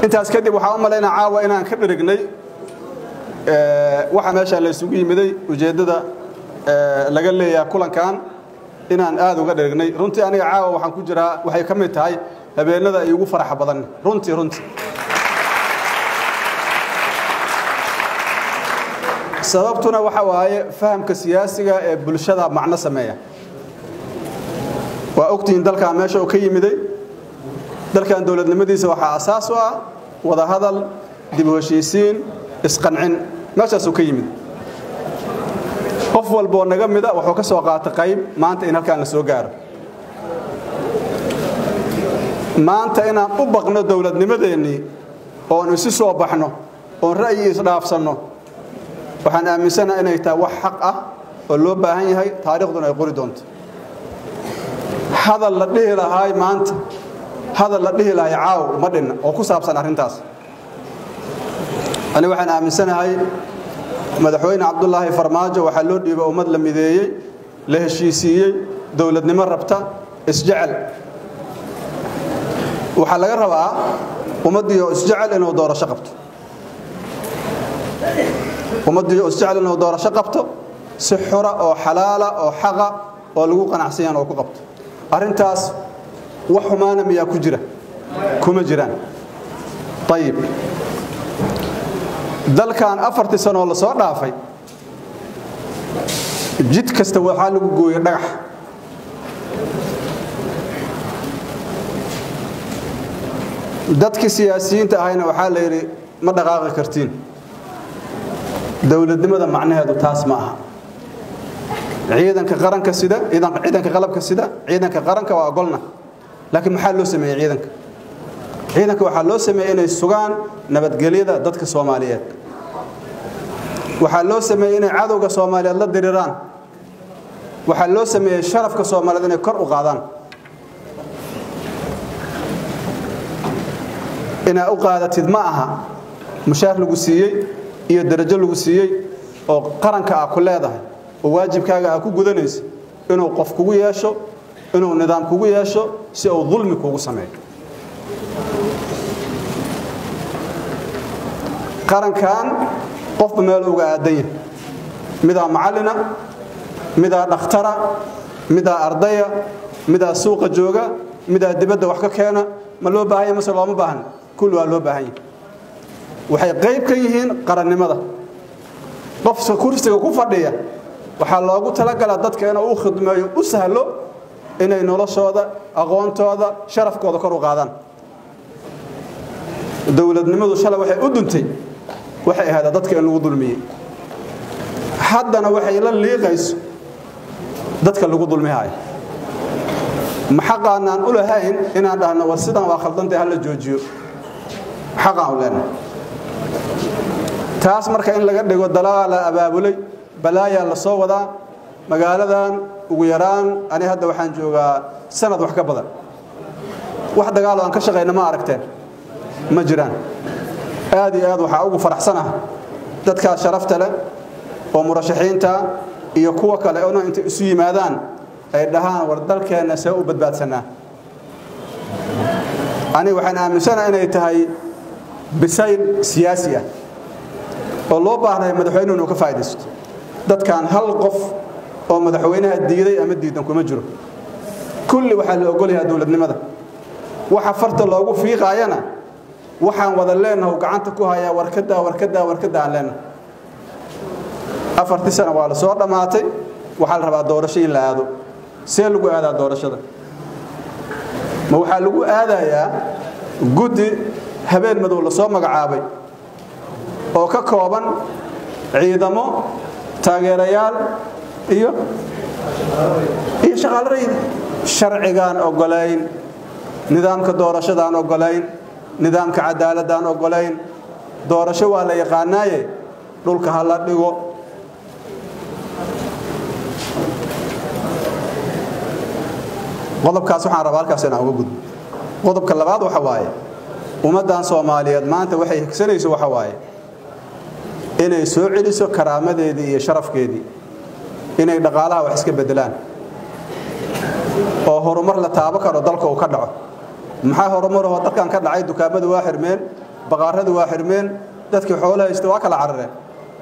intaas kadib waxaan u malaynaa caawa inaan ka dhirignay waxa meesha la isugu yimiday ujeeddada laga leeyaha kulankan inaan aad uga dhirignay runtii aniga caawa waxaan ku jiraa waxay ka mid tahay habeenada ay ugu faraxa badan runtii runtii sababtuna waxa waaye fahamka siyaasiga ee bulshada macno sameeya waa ogtihiin dalkan meesha uu ka yimiday dalkan dowladnimadiisa waxaa asaas u ah wadahadal dib u heshiisiin isqancin meeshaasuu ka yimid qof walboo naga mida wuxuu ka soo qaatay qayb maanta in halkaan la soo gaaro maanta inaan u baqno dowladnimadeennii oon isi soo baxno oon ra'yi isdhaafsanno waxaan aaminsanaha inay tahay wax xaq ah oo loo baahan yahay taariikhduna ay qori doonto hadal la dhihi lahaay maanta hadal la dhihi lahay caaw ma dhinna oo ku saabsan arrintaas ani waxaan aaminsanahay madaxweyne cabdulaahi farmaajo waxaa loo dhiiba ummad la mideeyey la heshiisiiyey dowladnimo rabta isjecel waxaa laga rabaa ummaddiioo isjecel inuu doorasho qabto ummaddiioo isjecel inuu doorasho qabto si xura oo xalaala oo xaqa oo lagu qanacsanyan oo ku qabto arrintaas wax xumaana miyaa ku jira kuma jiraan ayib dalkan afartii sanoo la soo dhaafay jid kasta waxaa lagu gooyey dhagax dadkii siyaasiyiinta ahayna waxaa la yidhi ma dhaqaaqi kartiin dowladnimada macnaheedu taas ma aha ciidanka qaranka sida ciidanka qalabka sida ciidanka qaranka waa ogolna laakiin maxaa loo sameeyey ciidanka ciidanka waxaa loo sameeyey inay sugaan nabadgelyada dadka soomaaliyeed waxaa loo sameeyey inay cadowga soomaaliyeed la diriraan waxaa loo sameeyey sharafka soomaaliyeed inay kor u qaadaan inaa u qaadatid ma aha mushaar lagu siiyey iyo darajo lagu siiyey oo qaranka ah ku leedahay oo waajibkaaga ah ku gudanaysa inuu qof kugu yeesho inuu nidaam kugu yeesho si uu dulmi kugu sameeyo qarankan qofba meel uga aadan yahay midaa macallina midaa dhakhtara midaa ardaya midaa suuqa jooga midaa dibadda wax ka keena ma loo baahan yahy mase looma baahan kulli waa loo baahan yahay waxay qayb ka yihiin qarannimada qofka kursiga ku fadhiya waxaa loogu talagalaa dadka inuu u khidmeeyo u sahlo inay noloshooda aqoontooda sharafkooda kor u qaadaan dowladnimadu shalay waxay u duntay waxay ahayd dadka in lagu dulmiyey haddana waxay la liiqayso dadka lagu dulmihayo ma xaqaanaan u lahayn inaan dhahno war sidan waa khaldantay hala joojiyo xaqaan u leenahay taas marka in laga dhigo dalaa la abaabulay balaayaa la soo wadaa magaaladan ugu yaraan ani hadda waxaan joogaa sanad wax ka badan wax dagaalo aan ka shaqayna ma aragteen ma jiraan aad iyo aad waxaa ugu faraxsanah dadkaas sharafta leh oo murashaxiinta iyo kuwa kale ona intay isu yimaadaan ay dhahaan war dalkeenna see u badbaadsanaa ani waxaan aaminsanaha inay tahay bisayl siyaasi ah oo loo baahnay madaxweynuhu inuu ka faa'idaysto dadkan hal qof oo madaxweynaha diiday ama diidan kuma jiro kulli waxaa la ogol yahaa dowladnimada waxa farta loogu fiiqaayana waxaan wada leenahay gacanta ku hayaa warkadaa warkadaa warkadaa aan leenahay afartii sana waa la soo dhammaatay waxaa la rabaa doorasho in la aado see lagu aadaa doorashada ma waxaa lagu aadayaa guddi habeen madow la soo magacaabay oo ka kooban ciidamo taageerayaal iyo iyo shaqaale rayid sharcigaan ogolayn nidaamka doorashadaan ogolayn nidaamka cadaaladaan ogolayn doorasho waa la yaqaanaaye dhulka ha la dhigo qodobkaas waxaan rabaa halkaas inaan uga gudbo qodobka labaad waxa waaye ummaddan soomaaliyeed maanta waxay higsanayso waxa waaye inay soo celiso karaamadeedii iyo sharafkeedii inay dhaqaalaha wax iska beddelaan oo horumar la taabo karo dalka uu ka dhaco maxaa horumarahoo dalkan ka dhacay dukaamadu waa xirmeen baqaaradii waa xirmeen dadkii xoolo haysta waa kala carareen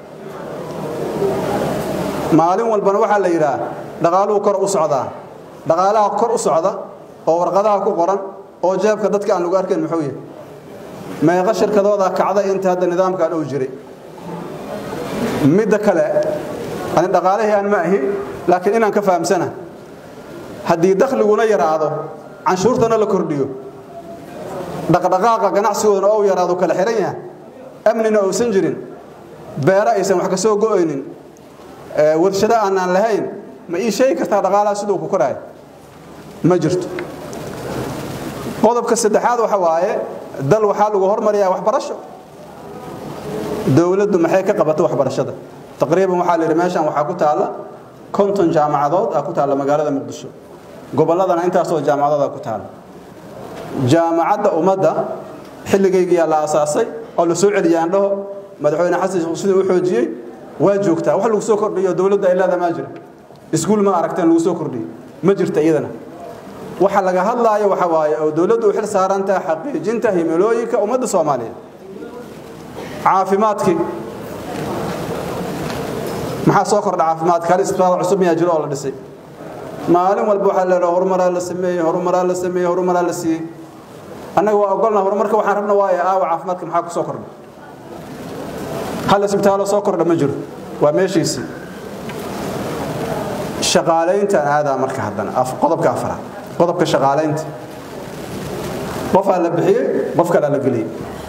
maalin walbana waxaa la yidhaah dhaqaaluhu kor u socdaa dhaqaalaha kor u socda oo warqadaha ku qoran oo jeebka dadka aan lagu arkayn muxuu yahay meeqa shirkadooda kacda inta hadda nidaamkan uu jiray midda kale ani dhaqaalihii aan ma ahi laakiin inaan ka fahamsana haddii dakhliguna yaraado canshuurtana la kordhiyo dhaqdhaqaaqa ganacsigoodana ou yaraado kala xihan yahay amnina uusan jirin beero aysan wax ka soo go'aynin warshado aanaan lahayn ma ii sheegi kartaa dhaqaalaha siduu ku koraayo ma jirto qodobka saddexaad waxa waaye dal waxaa lagu hormariyaa waxbarasho dowladdu maxay ka qabato waxbarashada taqriiban waxaa la yidhi meeshan waxaa ku taalla konton jaamacadood aa ku taalla magaalada muqdisho gobolladana intaasoo jaamacadood aa ku taalla jaamacadda ummadda xilligaygiyaa la aasaasay oo la soo celiyay aan dhaho madaxweyne xasan sheekh siduu u xoojiyey waa joogtaa wax lagu soo kordhiyo dowladda ay leedahay maa jira iskuul ma aragteen lagu soo kordhiyo ma jirta iyadana waxa laga hadlaayo waxa waaye oo dowladdu u xil saaran tahay xaqiijinta himilooyinka ummadda soomaaliyeed caafimaadkii maxaa soo kordha caafimaadka hal isbitaal cusub miyaa jiro oo la dhisay maalin walba waxaa leedaha horumaraa la sameeyey horumaraa la sameeyey horumaraa la siiyey annaga waa ogolna horumarka waxaan rabna waaye aawa caafimaadka maxaa ku soo kordha hal isbitaaloo soo kordha ma jiro waa meeshiisii shaqaalayntaan aadaa marka haddana qodobka afaraad qodobka shaqaalaynta qofaa la bixiyey qof kalaa la geliyey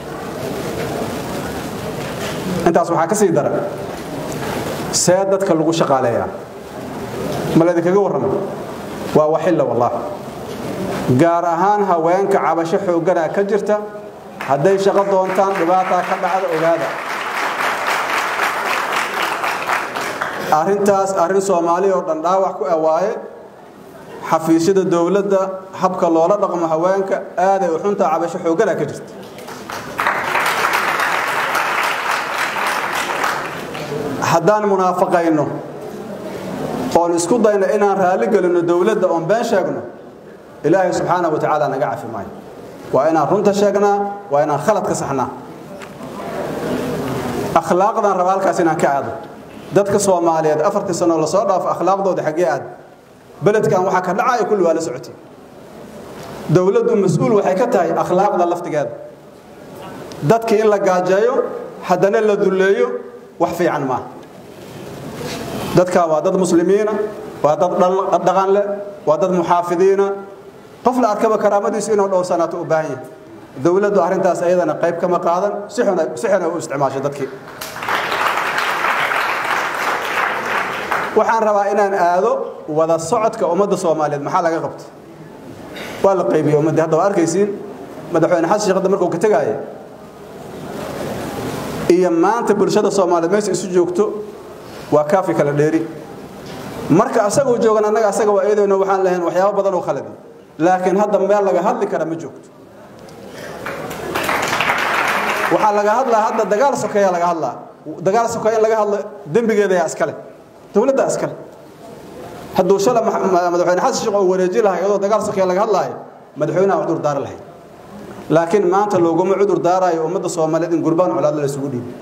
intaas waxaa ka sii daran see dadka lagu shaqaaleeyaa ma laydinkaga warrama waa waxilla wallaah gaar ahaan haweenka cabasho xoogganaa ka jirta hadday shaqo doontaan dhibaataa ka dhacda ogaada arrintaas arrin soomaali oo dhan dhaawac ku awaaye xafiisyada dowladda habka loola dhaqmo haweenka aaday u xuntaa cabasho xoogganaa ka jirta haddaan munaafaqayno oon isku dayno inaan raalli gelinno dowladda oon been sheegno ilaahay subxaana wa tacaala naga cafi maayo waa inaan runta sheegnaa waa inaan khalad ka saxnaa akhlaaqdan raba halkaas inaan ka aado dadka soomaaliyeed afartii sanoo lasoo dhaafo akhlaaqdooda xaggee aad beledkan waxaa ka dhacaya kulli waa la socotay dowladdu mas-uul waxay ka tahay akhlaaqda laftigeeda dadkii in la gaajeeyo haddana la dulleeyo wax fiican maaha dadka waa dad muslimiina waa dad dhaqan leh waa dad muxaafidiina qof la arkaba karaamadiisu inuu dhowrsanaato u baahan yahay dowladdu arrintaas ayadana qayb kama qaadan si xuna u isticmaasho dadkii waxaan rabaa inaan aado wada socodka ummadda soomaaliyeed maxaa laga qabta waa la qaybiyey ummaddii hadda waa arkaysiin madaxweyne xasan sheekh hadda markuu ka tegaaya iyo maanta bulshada soomaaliyeed meesha isu joogto waa kaafi kala dheeri marka asaguu joogan annaga asaga waa eedayno waxaan lahayn waxyaabo badan oo khaladi laakiin hadda meel laga hadli kara ma joogto waxaa laga hadlaa hadda dagaal sokeeya laga hadlaa dagaal sokeeya in laga hadlo dembigeeda yaa iskale dowladda iskale hadduu shala madaxweyne xasan sheekh oo wareeji lahaa iyadoo dagaal sokeeya laga hadlaayo madaxweynaha cudur daari lahayd laakiin maanta looguma cudur daarayo ummadda soomaaliyeed in gurbaan colaadla la isugu dhiibo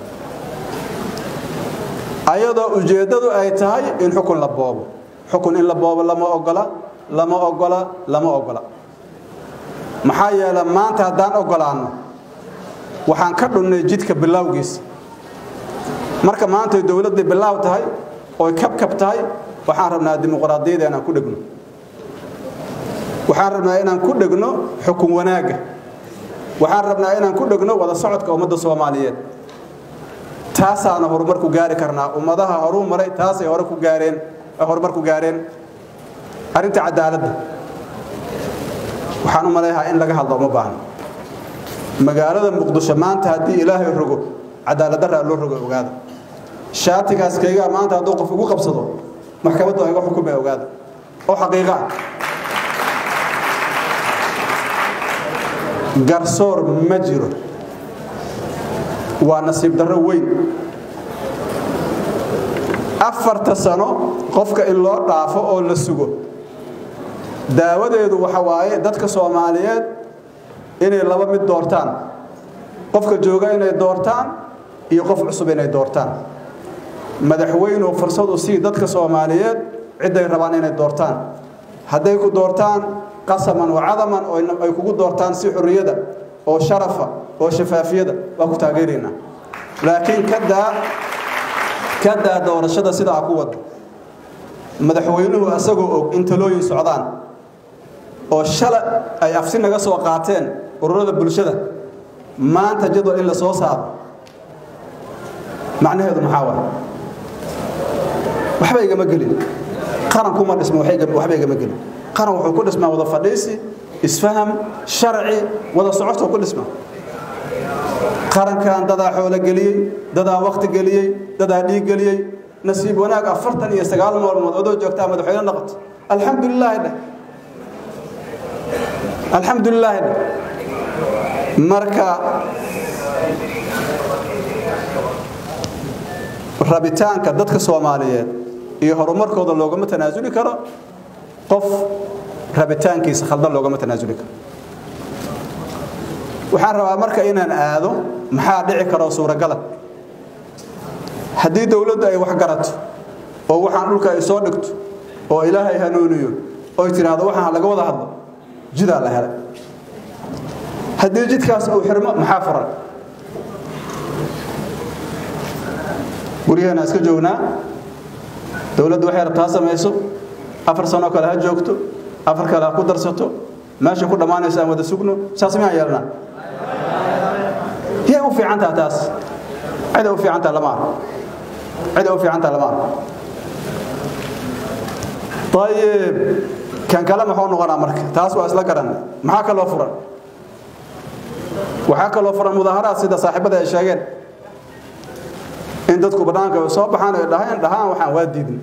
ayadoo ujeeddadu ay tahay in xukun la boobo xukun in la boobo lama ogola lama ogola lama ogola maxaa yeele maanta haddaan ogolaanno waxaan ka dhunnay jidka bilaawgiisa marka maantay dowladday bilaaw tahay oy kabkab tahay waxaan rabnaa dimuqraadiyada inaan ku dhegno waxaan rabnaa inaan ku dhegno xukun wanaagga waxaan rabnaa inaan ku dhegno wada socodka ummadda soomaaliyeed taasaana horumar ku gaari karnaa ummadaha horuu maray taasay hore ku gaareen horumar ku gaareen arrinta cadaaladda waxaan u maleeyahaa in laga hadlo uma baahno magaalada muqdisho maanta haddii ilaahay rogo cadaaladdaraa loo rogo ogaada shaatigaas kaygaa maanta hadduu qof ugu qabsado maxkamaddu ayga xukumay ogaada oo xaqiiqa ah garsoor ma jiro waa nasiib darro weyn afarta sano qofka in loo dhaafo oo la sugo daawadeedu waxa waaye dadka soomaaliyeed inay laba mid doortaan qofka jooga inay doortaan iyo qof cusub inay doortaan madaxweynuhu fursad u sii dadka soomaaliyeed cidday rabaan inay doortaan hadday ku doortaan qasaman wa cadaman oo ay kugu doortaan si xurriyada oo sharafa oo shafaafiyada waa ku taageeraynaa laakiin kadaa kadaa doorashada sidaa ku wada madaxweynuhu asagoo og in talooyin socdaan oo shala ay afsi naga soo qaateen ururada bulshada maanta jadwal in la soo saaro macnaheedu maxaa waay waxba igama gelin qarankuma dhisma waxba igama gelin qaran wuxuu ku dhismaa wada fadhiisi isfaham sharci wada socodka ku dhisma qarankan dadaa xoolo geliyey dadaa wakti geliyey dadaa dhiig geliyey nasiib wanaag afartan iyo sagaal maalmood odoo joogtaa madaxweyne noqoto alxamdulilaahi dheh alxamdulilaahi dheh marka rabitaanka dadka soomaaliyeed iyo horumarkooda loogama tanaasuli karo qof rabitaankiisa khaldan loogama tanaasuli karo waxaan rabaa marka inaan aado maxaa dhici karoo suuragala haddii dowladdu ay wax garato oo waxaan dhulka ay soo dhigto oo ilaahay hanuuniyo oy tidhaahdo waxaan laga wada hadlo jidaa la helay haddii jidkaas uu xirmo maxaa furan guryaheena iska joognaa dowladdu waxay rabtaa samayso afar sanoo kale ha joogto afar kale ha ku darsato meesha ku dhammaanayso aan wada sugno saas miyaan yeelnaa yay u fiicantaha taas ciday u fiicantaha lama aha ciday u fiicantaha lama aha ayib kan kale muxuu noqonaa marka taas waa isla garanay maxaa kaloo furan waxaa kaloo furan mudaaharaad sida saaxiibada ay sheegeen in dadku bannaanka ay soo baxaan ay dhahaan dhahaan waxaan waa diidnay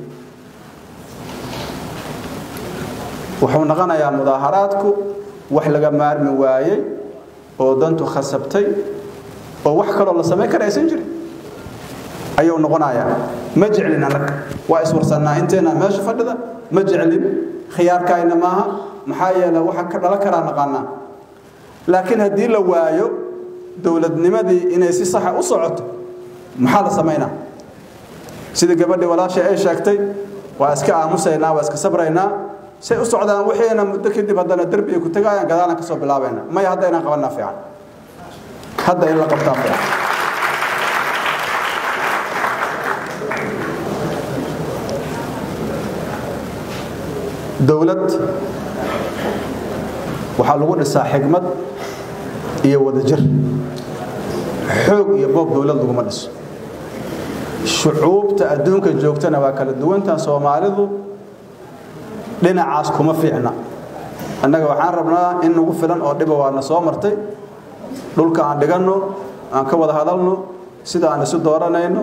wuxuu noqonayaa mudaaharaadku wax laga maarmi waayey oo dantu khasabtay oo wax kaloo la samayn kara aysan jirin ayuu noqonayaa ma jeclin annaga waa iswarsannaa inteena meesha fadhida ma jeclin khiyaarkaayna maaha maxaa yeele waxa ka dhalan karaa naqaanaa laakiin haddii la waayo dowladnimadii inay si saxa u socoto maxaa la samaynaa sidii gabadhii walaashay ay sheegtay waa iska aamusaynaa waa iska sabraynaa say u socdaan wixiina muddo kadib haddana derbi ay ku tagaayaan gadaalan ka soo bilaabayna maya hadda inaan qabanaa fiican hadda in la qabtaa fiican dowlad waxaa lagu dhisaa xigmad iyo wadajir xoog iyo boob dowlad laguma dhiso shucuubta adduunka joogtana waa kala duwantan soomaalidu dhinacaas kuma fiicna annaga waxaan rabnaa in nagu filan oo dhiba waana soo martay dhulka aan dhiganno aan ka wada hadalno sida aan isu dooranayno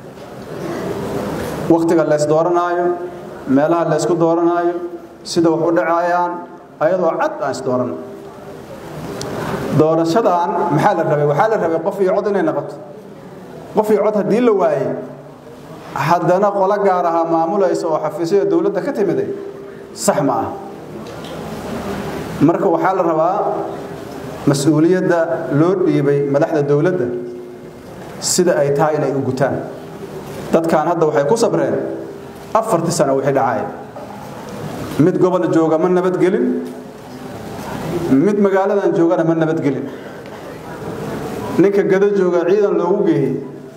wakhtiga lays dooranaayo meelaha laysku dooranaayo sida wax u dhacayaan ayadoo cad aan isdooranno doorashadan maxaa la rabay waxaa la rabay qof iyo cod inay noqoto qof iyo cod haddii la waayey haddana qolo gaar ahaa maamulaysa oo xafiisyada dowladda ka timiday sax ma ah marka waxaa la rabaa mas-uuliyadda loo dhiibay madaxda dowladda sida ay tahay inay u gutaan dadkan hadda waxay ku sabreen afartii sano wixii dhacaya mid gobol jooga ma nabadgelin mid magaaladan joogana ma nabadgelin ninka gado jooga ciidan loogu geeyey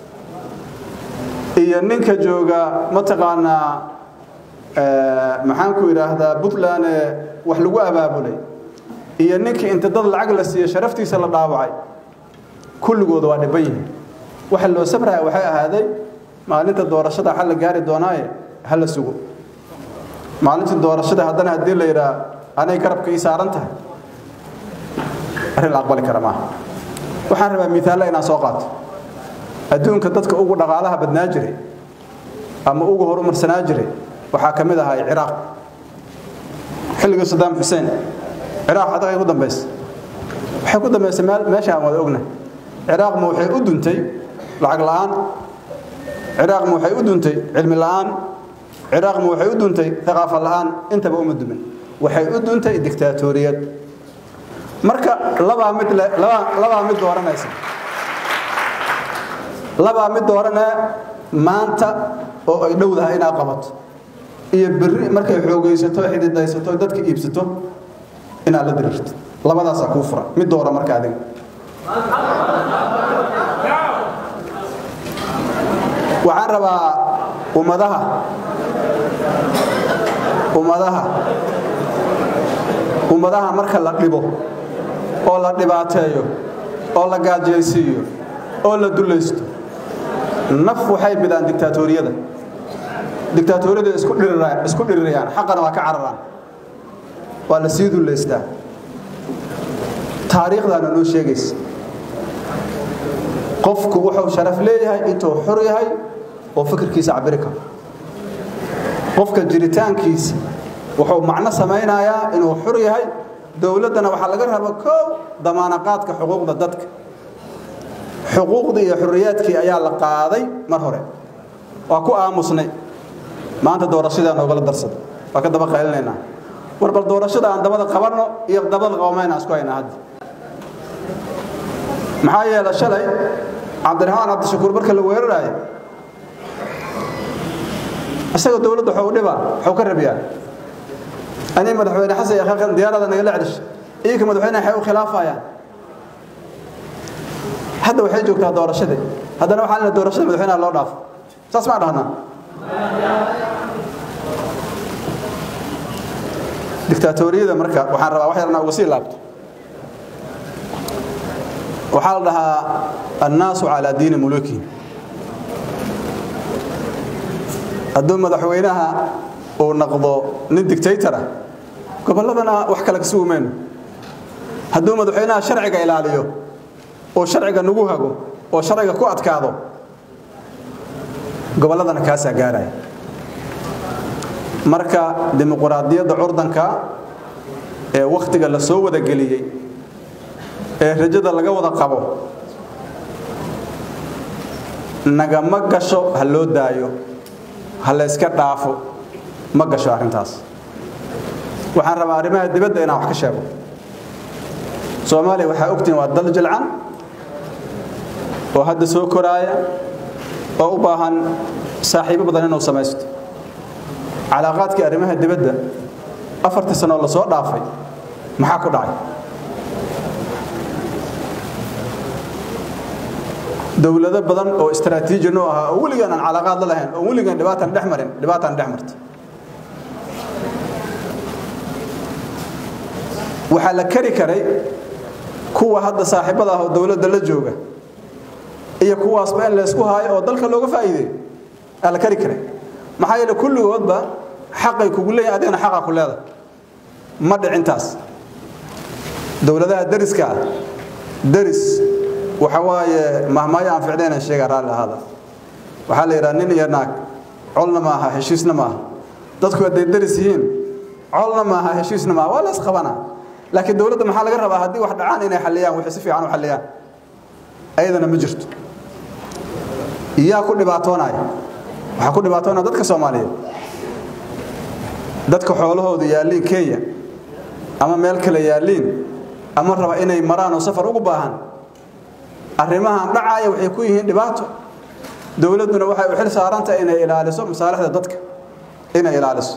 iyo ninka jooga mataqaanaa maxaan ku idhaahdaa puntland ee wax lagu abaabulay iyo ninkii inta dad lacag la siiyey sharaftiisa la dhaawacay kulligooda waa dhiban yihiin waxa loo sabraya waxay ahaaday maalinta doorashada xal la gaari doonaaye ha la sugo maalintii doorashada haddana haddii la yidhaa anay garabka ii saaran tahay arrin la aqbali kara maaha waxaan rabaa miaalla inaan soo qaato adduunka dadka ugu dhaqaalaha badnaa jiray ama ugu horumarsanaa jiray waxaa ka mid ahay ciraaq xilligii sadaam xuseen ciraaq adag ay ku dambaysa waxay ku dambaysay meesha aan wada ognahay ciraaq ma waxay u duntay lacag la'aan ciraaq ma waxay u duntay cilmi la'aan ciraaq ma waxay u duntay thaqaafa la'aan intaba uma dumin waxay u duntay diktaatoriyad marka labaa mid labaa mid dooranaysa labaa mid doorane maanta oo ay dhowdahay inaad qabato iyo berri markay xoogaysato xididaysato dadka iibsato inaad la diriirto labadaasaa kuu furan mid doora marka adiga waxaan rabaa ummadaha ummadaha ummadaha marka la dhibo oo la dhibaateeyo oo la gaajaysiiyo oo la dulaysto naf waxay bidaan diktaatoriyada diktaatoriyada isku dhirirayaan xaqana waa ka cararaan waa la sii dulaystaa taariikhdaana noo sheegaysa qofku wuxuu sharaf leeyahay intuu xor yahay oo fikirkiisa cabiri karo qofka jiritaankiisa wuxuu macno samaynayaa inuu xor yahay dowladdana waxaa laga raba koow damaanaqaadka xuquuqda dadka xuquuqdii iyo xorriyaadkii ayaa la qaaday mar hore waa ku aamusnay maanta doorashadaa noogala darsada waa ka daba qaylinaynaa war bal doorashada aan dabada qabanno iyo dabada qabamayna isku haynaa hadda maxaa yeele shalay cabdiraxmaan cabdishakuur marka la weeraraayo isaga dowladda waxuu dhibaa waxuu ka rabiyaa anii madaxweyne xasan iyo khaqan diyaarada nagala celish iyaga madaxweyne waxay u khilaafayaan hadda waxay joogtaa doorashadii haddana waxaa lena doorashada madaxweynaha loo dhaafo saas maa dhahnaa diktaatoriyada marka waxaan rabaa wax yarna uga sii laabto waxaa la dhahaa annaasu calaa diini mulukiin hadduu madaxweynaha uu naqdo nin dictatora gobolladana wax kale ka sugi mayno hadduu madaxweynaha sharciga ilaaliyo oo sharciga nagu hago oo sharciga ku adkaado gobolladana kaasaa gaaraya marka dimuquraadiyadda curdanka ee wakhtiga la soo wada geliyey ee rajada laga wada qabo nagama gasho ha loo daayo ha layska dhaafo ma gasho arrintaas waxaan rabaa arrimaha dibadda inaan wax ka sheego soomaaliya waxaa ogtihin waa dal jilcan oo hadda soo koraaya oo u baahan saaxiibo badan inuu samaysto calaaqaadkii arrimaha dibadda afartii sanoo la soo dhaafay maxaa ku dhacay dowlado badan oo istaraatiiji noo ahaa oo weligaan aan calaaqaad la lahayn oo weligaan dhibaatan dhex marin dhibaatan dhex marta waxaa la kari karay kuwa hadda saaxiibada ah oo dowladda la jooga iyo kuwaasba in laysku haayo oo dalka looga faa'iideeyo aa la kari karay maxaa yeele kulligoodba xaqay kugu leeyahin adigana xaqaa ku leedahay ma dhicintaas dowladaha dariska ah daris waxa waaye mahmaayo aan ficnaynan sheegaa raalli ahaada waxaa la yidhaha nin iyo naag colna ma aha heshiisna ma aha dadku hadday daris yihiin colna ma aha heshiisna ma aha waa la isqabanaa laakiin dowladda maxaa laga rabaa haddii wax dhacaan inay xalliyaan waxay si fiican u xalliyaan ayadana ma jirto yaa ku dhibaatoonaya waxaa ku dhibaatoonaya dadka soomaaliyeed dadka xoolahooda yaalliin kenya ama meel kale yaalliin ama raba inay maraan oo safar ugu baahan arrimahan dhacaaya waxay ku yihiin dhibaato dowladduna waxay u xil saarantahay inay ilaaliso masaalixda dadka inay ilaaliso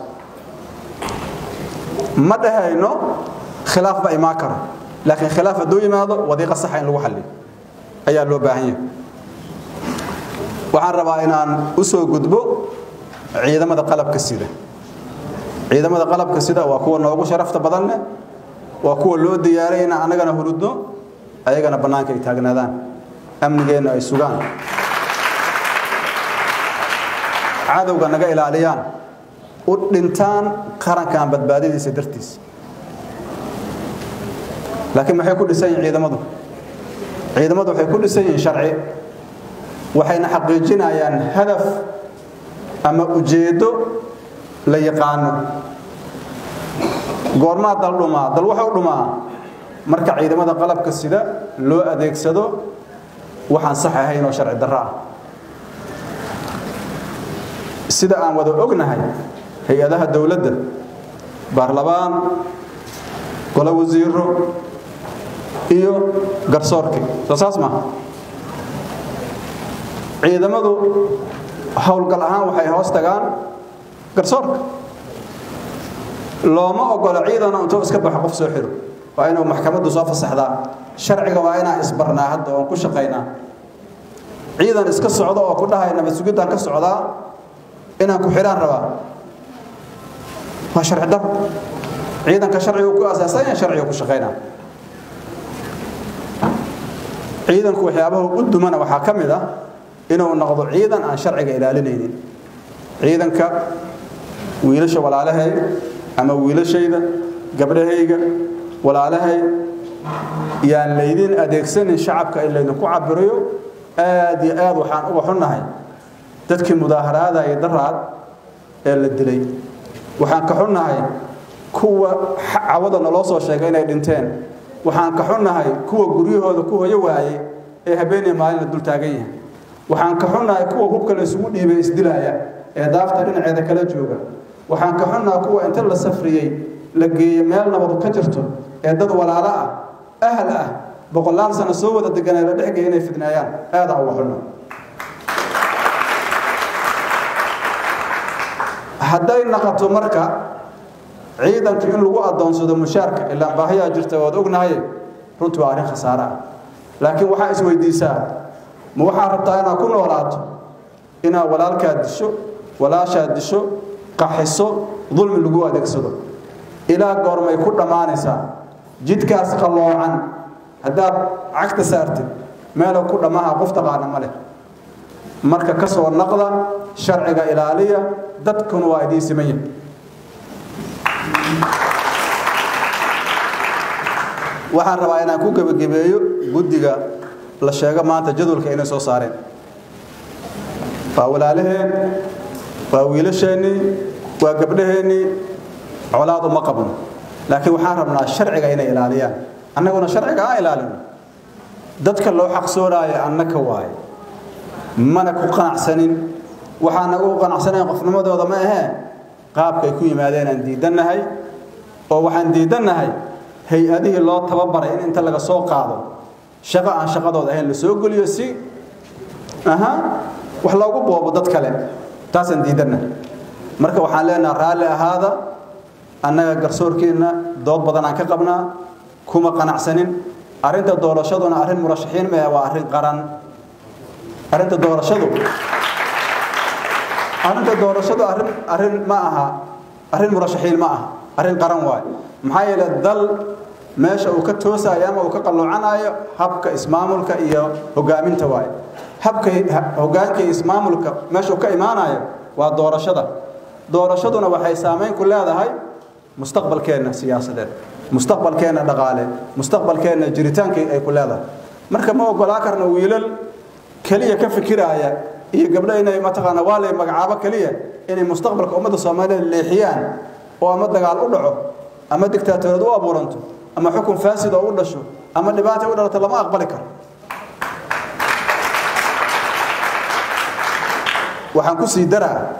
ma dhahayno khilaaf ba imaan karo laakiin khilaaf hadduu yimaado wadiiqa saxa in lagu xalliyo ayaa loo baahan yahay waxaan rabaa inaan u soo gudbo ciidamada qalabka sida ciidamada qalabka sida waa kuwa noogu sharafta badanne waa kuwa loo diyaaray inaan annagana hurudno ayagana bannaanka ay taagnaadaan amnigeenna ay sugaan cadowga naga ilaaliyaan u dhintaan qarankan badbaadadiisa dartiisa laakiin maxay ku dhisan yihin ciidamadu ciidamadu waxay ku dhisan yihiin sharci waxayna xaqiijinayaan hadaf ama ujeeddo la yaqaano goormaa dal dhumaa dal waxuu dhumaa marka ciidamada qalabka sida loo adeegsado waxaan sax ahayn oo sharci darro ah sida aan wada ognahay hay-adaha dowladda baarlamaan golo wasiiro iyo garsoorkii soo saas maaha ciidamadu howlgal ahaan waxay hoos tagaan garsoorka looma ogola ciidana intuu iska baxo qof soo xiro waa inuu maxkamaddu soo fasaxdaa sharciga waa inaan isbarnaa hadda oon ku shaqaynaa ciidan iska socdo oo ku dhahaya nabad sugidaan ka socdaa inaan ku xidhaan rabaa waa sharci dar ciidanka sharcigu ku asaasan yahay sharciga ku shaqaynaa ciidanku waxyaabaha u dumana waxaa ka mid ah inuu noqdo ciidan aan sharciga ilaalinaynin ciidanka wiilasha walaalahay ama wiilashayda gabdhahayga walaalahay yaan laydin adeegsanin shacabka in laydinku cabirayo aad iyo aad waxaan uga xunnahay dadkii mudaaharaadaya daraad ee la dilay waxaan ka xunnahay kuwa cawada naloo soo sheegay inay dhinteen waxaan ka xunnahay kuwa guryahooda ku hoyo waayey ee habeenii maalin la dul taagan yahay waxaan ka xunnahay kuwa hubka la isugu dhiibay isdilaaya ee daafta dhinaceeda kala jooga waxaan ka xunnahay kuwa inta la safriyey la geeyo meel nabadu ka jirto ee dad walaalo ah ahal ah boqolaal sano soo wada deganaa la dhexgeeya inay fidnaayaan aadaa uga xunna hadday naqato marka ciidanka in lagu adoonsado mushaarka ilaa baahiyaa jirta waad ognahay runtii waa arrin khasaare ah laakiin waxaa isweydiisaa ma waxaa rabtaa inaad ku noolaato inaad walaalkaa disho walaashaa disho qaxiso dulmi lagu adeegsado ilaa goormay ku dhammaanaysaa jidkaas qalloocan haddaad cagta saartid meelo ku dhammaha qof taqaana ma leh marka ka soo naqda sharciga ilaaliya dadkuna waa idiin siman yahay waxaan rabaa inaan ku gebagabeeyo guddiga la sheego maanta jadwalka inay soo saareen waa walaalaheen waa wiilasheennii waa gabdhaheennii colaad uma qabno laakiin waxaan rabnaa sharciga inay ilaaliyaan annaguna sharciga aan ilaalino dadka loo xaqsoonaayo annaka waaye mana ku qanacsanin waxaan nagu qanacsanayn qofnimadooda ma ahee qaabkay ku yimaadeen aan diidannahay oo waxaan diidannahay hay-adihii loo tababaray in inta laga soo qaado shaqo aan shaqadooda ahayn la soo geliyo si aha wax loogu boobo dad kale taasaan diidannahay marka waxaan leenaha raalli ahaada annaga garsoorkeenna dood badan aan ka qabnaa kuma qanacsanin arrinta doorashaduna arrin murashaxiin mee waa arrin qaran arrinta doorashadu arrinta doorashadu arrin arrin ma aha arrin murashaxiin ma aha arrin qaran waaye maxaa yeelay dal meesha uu ka toosayo ama uu ka qalloocanayo habka ismaamulka iyo hogaaminta waaye habka hogaanka iyo ismaamulka meesha uu ka imaanayo waa doorashada doorashaduna waxay saameyn ku leedahay mustaqbalkeenna siyaasadeed mustaqbalkeenna dhaqaale mustaqbalkeenna jiritaankii ay ku leedahay marka ma ogolaa karna wiilal keliya ka fikiraaya iyo gabdho inay mataqaana waa lay magacaabo keliya inay mustaqbalka ummadda soomaaliyeed leexiyaan oo ama dagaal u dhaco ama dictaatoorad u abuuranto ama xukun faasid oo u dhasho ama dhibaata u dhalato lama aqbali karo waxaan ku sii daraa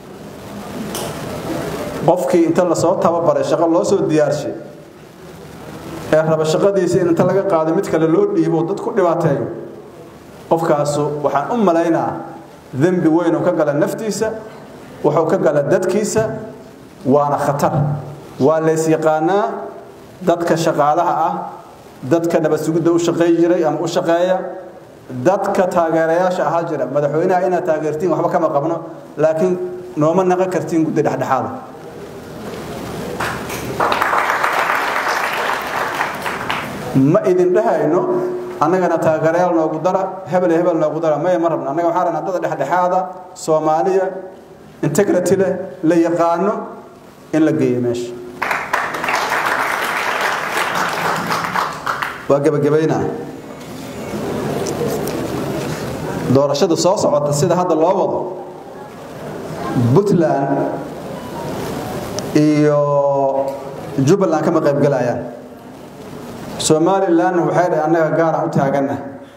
qofkii inta lasoo tababaray shaqo loo soo diyaarshay ee raba shaqadiisa in inta laga qaado mid kale loo dhiibo dad ku dhibaateeyo qofkaasu waxaan u malaynaa dembi weyn oo ka gala naftiisa wuxuu ka gala dadkiisa waana khatar waa lays yaqaanaa dadka shaqaalaha ah dadka nabad sugidda u shaqayn jiray ama u shaqeeya dadka taageerayaasha ahaa jira madaxweynaha inaad taageertiin waxba kama qabno laakiin nooma naqan kartiin guddi dhexdhexaada ma idin dhahayno annagana taageerayaal noogu dara hebel hebel noogu dara maya ma rabno annaga waxaan rabnaa dad dhexdhexaada soomaaliya integrity leh la yaqaano in la geeyo meesha waa gebagabaynaa doorashada soo socota sida hadda loo wado puntland iyo jubbaland kama qaybgelayaan somalilan waxay dhahay annaga gaaraan u taaganna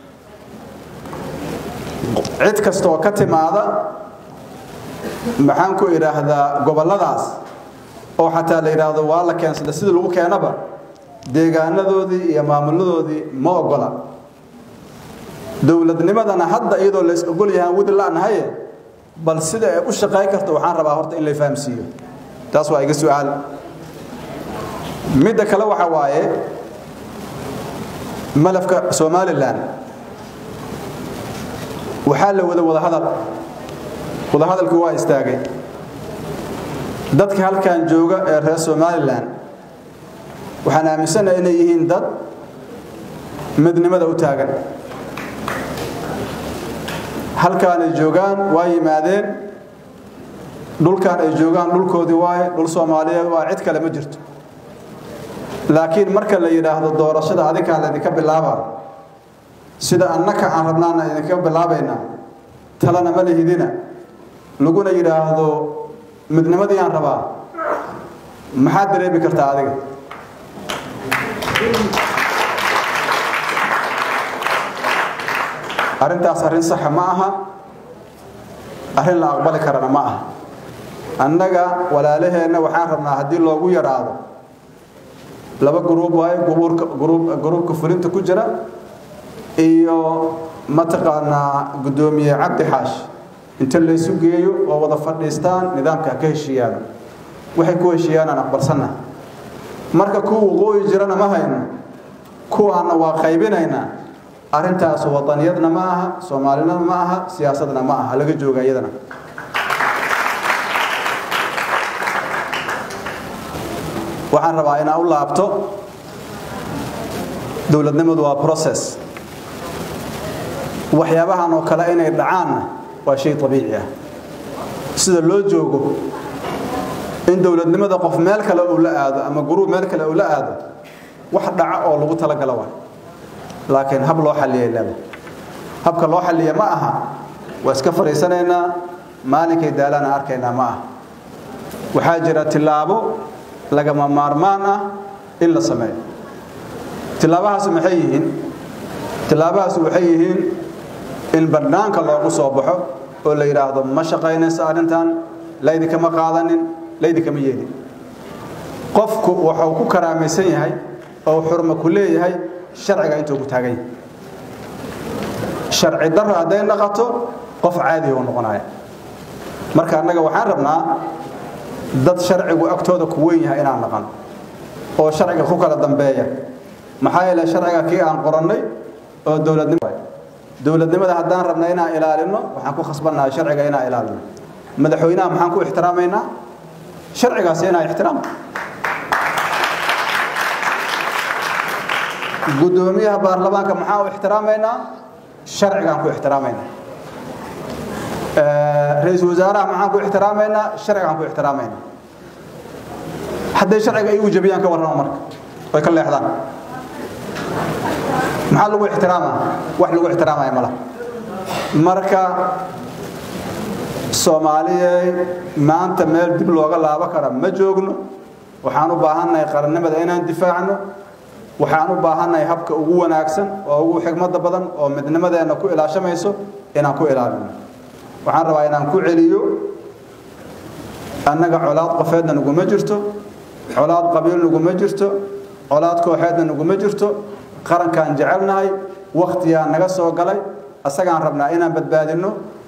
cid kasta oo ka timaada maxaan ku idhaahdaa gobolladaas oo xataa la yidhaahdo waa la keensada sidii lagu keenaba deegaanadoodii iyo maamuladoodii ma ogola dowladnimadana hadda iyadoo lays ogol yahaan wadi la'nahaye bal sida ay u shaqayn karto waxaan rabaa horta in la fahamsiiyo taas waa iga su'aal midda kale waxa waaye malafka somalilan waxaa la wada wadahadal wadahadalkii waa istaagay dadka halkan jooga ee reer somalilan waxaan aaminsanahay inay yihiin dad midnimada u taagan halkaan ay joogaan waa yimaadeen dhulkaan ay joogaan dhulkoodii waaye dhul soomaaliyeed waa cid kale ma jirto laakiin marka la yidhaahdo doorashada adinkaa laydinka bilaabaa sida annaka aan rabnaana idinka bilaabaynaa talana ma lihidina laguna yidhaahdo midnimadii aan rabaa maxaad dareemi kartaa adiga arrintaas arrin saxa ma aha arrin la aqbali karana ma aha annaga walaalaheenna waxaan rabnaa haddii loogu yaraado laba gruub waaye gruubka fulinta ku jira iyo mataqaanaa guddoomiye cabdi xaash inta laysu geeyo oo wada fadhiistaan nidaamka ka heshiiyaan waxay ku heshiiyaanaan aqbalsanna marka kuwa waqooyi jirana ma hayno kuwaana waa qaybinaynaa arrintaas wadaniyadna ma aha soomaalinana ma aha siyaasadna ma aha laga jooga iyadana waxaan rabaa inaan u laabto dowladnimadu waa process waxyaabahan oo kale inay dhacaanna waa shay abiici ah sida loo joogo in dowladnimada qof meel kale uu la aado ama guruub meel kale uu la aado wax dhaca oo lagu talagalo waay laakiin hab loo xalliyay leeda habka loo xalliya ma aha waa iska fadhiisanaynaa maalinkay daalaana arkaynaa ma aha waxaa jira tillaabo lagama maarmaan ah in la sameeyo tilaabahaas maxay yihiin tilaabahaas waxay yihiin in bannaanka loogu soo baxo oo la yidhaahdo ma shaqaynaysa arrintan laydinkama qaadanin laydinkama yeelin qofku wuxuu ku karaamaysan yahay oo xurmo ku leeyahay sharciga intuu ku taagan yahay sharci darro hadday naqato qof caadiga u noqonaya marka annaga waxaan rabnaa dad sharcigu agtooda ku weyn yahay inaan naqan oo sharciga ku kala dambeeya maxaa yeele sharciga kii aan qorannay oo dowladnimo dowladnimada haddaan rabna inaan ilaalino waxaan ku khasbannahay sharciga inaan ilaalino madaxweynaha maxaan ku ixtiraamaynaa sharcigaasi inaan ixtiraam guddoomiyaha baarlamaanka maxaan u ixtiraamaynaa sharcigaan ku ixtiraamaynaa ra-iisul wasaaraha maxaan ku ixtiraamaynaa sharcigaan ku ixtiraamaynaa hadday sharciga igu jabiyaan ka warrama marka way ka leexdaan maxaa lagu ixtiraamaa wax lagu ixtiraamaya mala marka soomaaliyey maanta meel dib looga laabo kara ma joogno waxaan u baahannahay qarannimada inaan difaacno waxaan u baahannahay habka ugu wanaagsan oo ugu xigmada badan oo midnimadeenna ku ilaashamayso inaan ku ilaalino waxaan rabaa inaan ku celiyo annaga colaad qofeedna naguma jirto colaad qabiil naguma jirto colaad kooxeedna naguma jirto qarankaan jecelnahay wakhtiyaa naga soo galay asagaan rabnaa inaan badbaadinno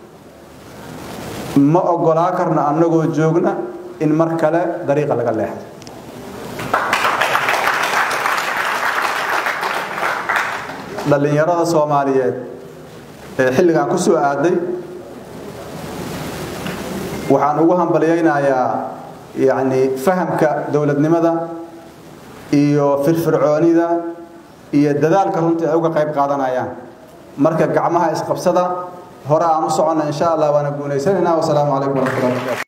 ma oggolaa karno annagoo joogna in mar kale dariiqa laga leexdo dhallinyarada soomaaliyeed ee xilligan ku soo aaday waxaan ugu hambalyaynayaa yacni fahamka dowladnimada iyo firfircoonida iyo dadaalka runtii ay uga qayb qaadanayaan marka gacmaha isqabsada hore aan u soconna insha allah waana guulaysanaynaa wasalaamu calaykum waraxmatullahi wabarakatu